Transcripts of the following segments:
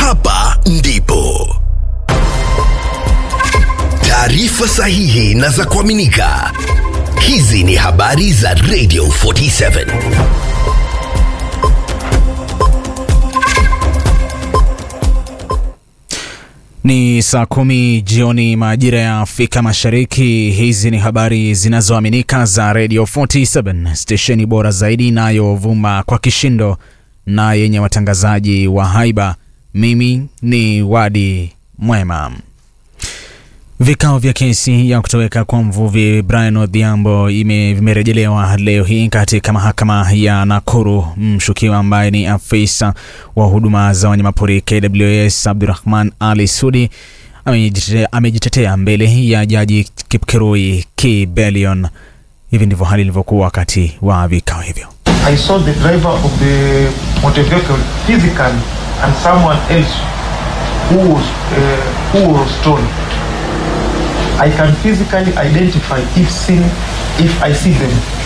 hapa ndipo taarifa sahihi na za kuaminika. Hizi ni habari za Radio 47. Ni saa kumi jioni majira ya Afrika Mashariki. Hizi ni habari zinazoaminika za Radio 47, stesheni bora zaidi inayovuma kwa kishindo na yenye watangazaji wa haiba. Mimi ni Wadi Mwema. Vikao vya kesi ya kutoweka kwa mvuvi Brian Odhiambo ime- vimerejelewa leo hii katika mahakama ya Nakuru. Mshukiwa ambaye ni afisa wa huduma za wanyamapori KWS Abdurahman Ali Sudi amejitetea- amejitetea mbele ya jaji Kipkirui Kibelion. Hivi ndivyo hali ilivyokuwa wakati wa vikao hivyo. I saw the driver of the motor vehicle physically and someone else who was uh, who was stolen. I can physically identify if seen if I see them.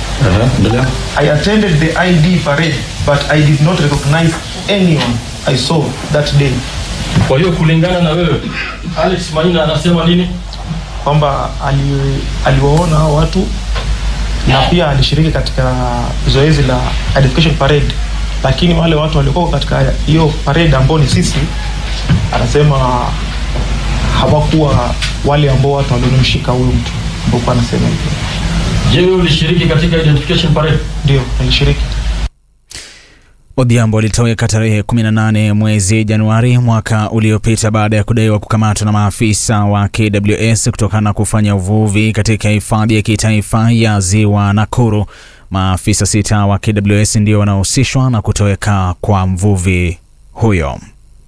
I attended the ID parade, but I did not recognize anyone I saw that day. Kwa hiyo kulingana na wewe, Alex Maina anasema nini? Kwamba ali, aliwaona hao watu na pia alishiriki katika zoezi la identification parade, lakini wale watu waliokuwa katika hiyo parade ambao ni sisi, anasema hawakuwa wale ambao watu waliomshika huyu mtu ambao anasema hivyo. Je, wewe ulishiriki katika identification parade? Ndio, nilishiriki. Odhiambo alitoweka tarehe 18 mwezi Januari mwaka uliopita baada ya kudaiwa kukamatwa na maafisa wa KWS kutokana na kufanya uvuvi katika hifadhi ya kitaifa ya Ziwa Nakuru. Maafisa sita wa KWS ndio wanaohusishwa na kutoweka kwa mvuvi huyo.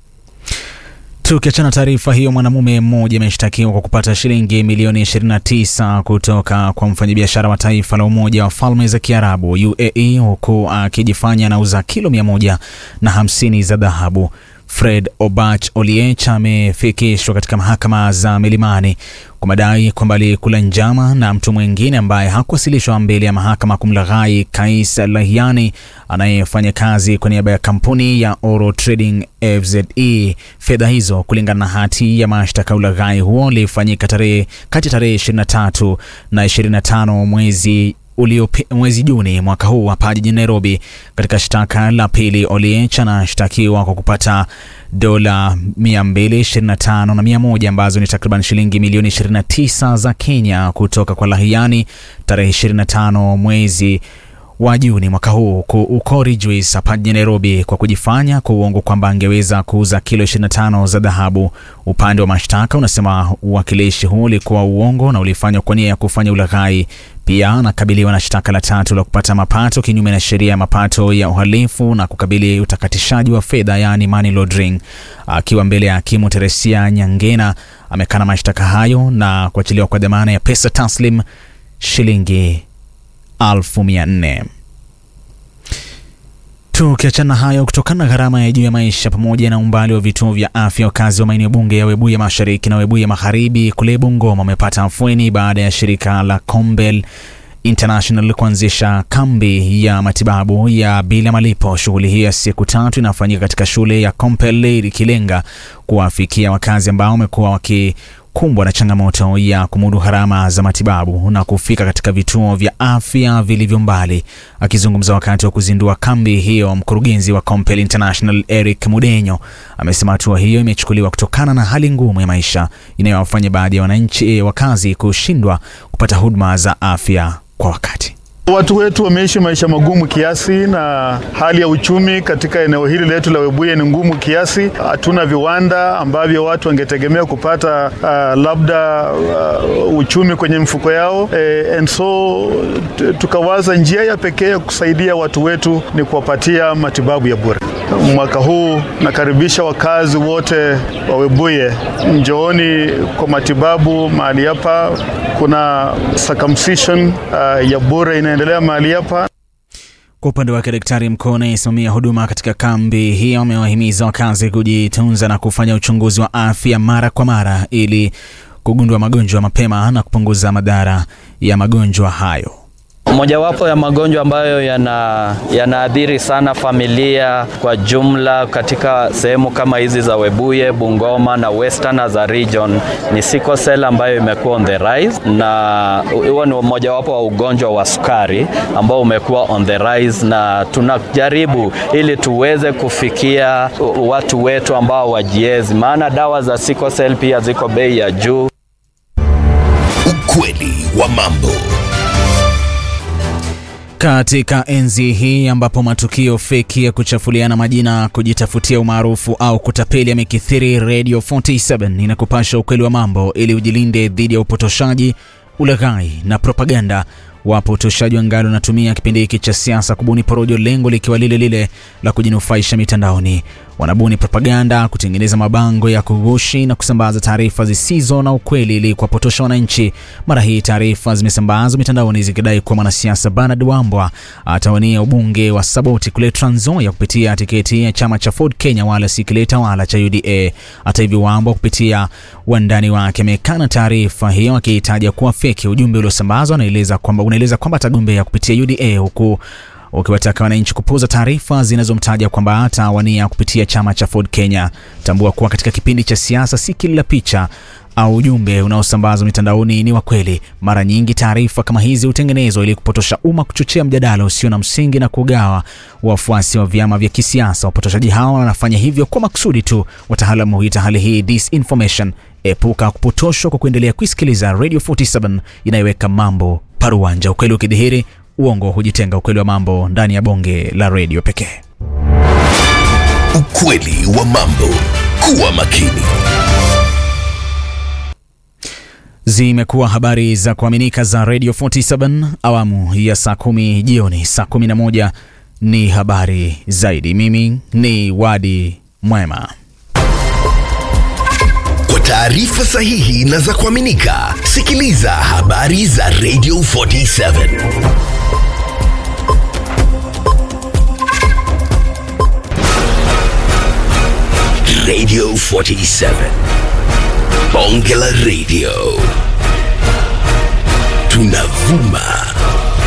Tukiachana taarifa hiyo, mwanamume mmoja ameshtakiwa kwa kupata shilingi milioni 29 kutoka kwa mfanyabiashara wa taifa la Umoja wa Falme za Kiarabu UAE, huku akijifanya anauza kilo mia moja na hamsini za dhahabu. Fred Obach Oliech amefikishwa katika mahakama za Milimani kwa madai kwamba alikula njama na mtu mwingine ambaye hakuwasilishwa mbele ya mahakama kumlaghai Kais Lahiani anayefanya kazi kwa niaba ya kampuni ya Oro Trading FZE. Fedha hizo kulingana na hati ya mashtaka, ulaghai huo ulifanyika tarehe kati ya tarehe 23 na 25 mwezi uliopi, mwezi Juni mwaka huu hapa jijini Nairobi. Katika shtaka la pili, Oliech anashtakiwa kwa kupata dola 225 na 100 ambazo ni takriban shilingi milioni 29 za Kenya kutoka kwa Lahiani tarehe 25 mwezi wa Juni mwaka huu huku Ukori Juice hapa jijini Nairobi kwa kujifanya kwa uongo kwamba angeweza kuuza kilo 25 za dhahabu. Upande wa mashtaka unasema uwakilishi huu ulikuwa uongo na ulifanywa kwa nia ya kufanya ulaghai. Pia anakabiliwa na shtaka la tatu la kupata mapato kinyume na sheria ya mapato ya uhalifu na kukabili utakatishaji wa fedha, yaani money laundering. Akiwa mbele ya hakimu Teresia Nyangena, amekana mashtaka hayo na kuachiliwa kwa dhamana ya pesa taslim shilingi elfu mia nne. Tukiachana hayo, kutokana na gharama ya juu ya maisha pamoja na umbali wa vituo vya afya, wakazi wa maeneo bunge ya Webuye Mashariki na Webuye Magharibi kule Bungoma wamepata afueni baada ya shirika la Combel International kuanzisha kambi ya matibabu ya bila malipo. Shughuli hii ya siku tatu inafanyika katika shule ya Compel ikilenga kuwafikia wakazi ambao wamekuwa waki kumbwa na changamoto ya kumudu gharama za matibabu na kufika katika vituo vya afya vilivyo mbali. Akizungumza wakati wa kuzindua kambi hiyo, mkurugenzi wa Compel International Eric Mudenyo amesema hatua hiyo imechukuliwa kutokana na hali ngumu ya maisha inayowafanya baadhi ya wananchi wakazi kushindwa kupata huduma za afya kwa wakati. Watu wetu wameishi maisha magumu kiasi, na hali ya uchumi katika eneo hili letu la Webuye ni ngumu kiasi. Hatuna viwanda ambavyo watu wangetegemea kupata uh, labda uh, uchumi kwenye mfuko yao eh, and so t- tukawaza njia ya pekee ya kusaidia watu wetu ni kuwapatia matibabu ya bure. Mwaka huu nakaribisha wakazi wote wa Webuye, njooni kwa matibabu mahali hapa. Kuna circumcision uh, ya bure inaendelea mahali hapa. Kwa upande wake daktari mkuu anayesimamia huduma katika kambi hiyo amewahimiza wakazi kujitunza na kufanya uchunguzi wa afya mara kwa mara ili kugundua magonjwa mapema na kupunguza madhara ya magonjwa hayo. Mojawapo ya magonjwa ambayo yana yanaathiri sana familia kwa jumla katika sehemu kama hizi za Webuye, Bungoma na Western as a region ni sickle cell ambayo imekuwa on the rise, na huo ni mojawapo wa ugonjwa wa sukari ambao umekuwa on the rise, na tunajaribu ili tuweze kufikia watu wetu ambao wajiezi, maana dawa za sickle cell pia ziko bei ya juu. Ukweli wa mambo. Katika enzi hii ambapo matukio feki ya kuchafuliana majina, kujitafutia umaarufu au kutapeli yamekithiri, Radio 47 inakupasha ukweli wa mambo ili ujilinde dhidi ya upotoshaji, ulaghai na propaganda. Wapotoshaji wangali wanatumia kipindi hiki cha siasa kubuni porojo, lengo likiwa lile lile la kujinufaisha mitandaoni. Wanabuni propaganda, kutengeneza mabango ya kughushi na kusambaza taarifa zisizo na ukweli ili kuwapotosha wananchi. Mara hii taarifa zimesambazwa mitandaoni zikidai kuwa mwanasiasa Bernard Wambwa atawania ubunge wa Saboti kule Trans Nzoia kupitia tiketi ya chama cha Ford Kenya, wala si kile tawala cha UDA. Hata hivyo, Wambwa kupitia wandani wake amekana taarifa hiyo akihitaja kuwa feki. Ujumbe uliosambazwa unaeleza kwamba unaeleza kwamba atagombea kupitia UDA huku ukiwataka wananchi kupuuza taarifa zinazomtaja kwamba atawania kupitia chama cha Ford Kenya. Tambua kuwa katika kipindi cha siasa si kila picha au ujumbe unaosambazwa mitandaoni ni wa kweli. Mara nyingi taarifa kama hizi hutengenezwa ili kupotosha umma, kuchochea mjadala usio na msingi na kugawa wafuasi wa vyama vya kisiasa. Wapotoshaji hawa wanafanya hivyo kwa makusudi tu. Wataalamu huita hali hii disinformation. Epuka kupotoshwa kwa kuendelea kuisikiliza Radio 47 inayoweka mambo paruanja. Ukweli ukidhihiri uongo hujitenga. Ukweli wa mambo ndani ya bonge la redio pekee. Ukweli wa mambo. Kuwa makini. Zimekuwa habari za kuaminika za Radio 47 awamu ya saa kumi jioni. Saa kumi na moja ni habari zaidi. Mimi ni Wadi Mwema. Kwa taarifa sahihi na za kuaminika, sikiliza habari za Radio 47. Radio 47. Bonge la Radio. Tunavuma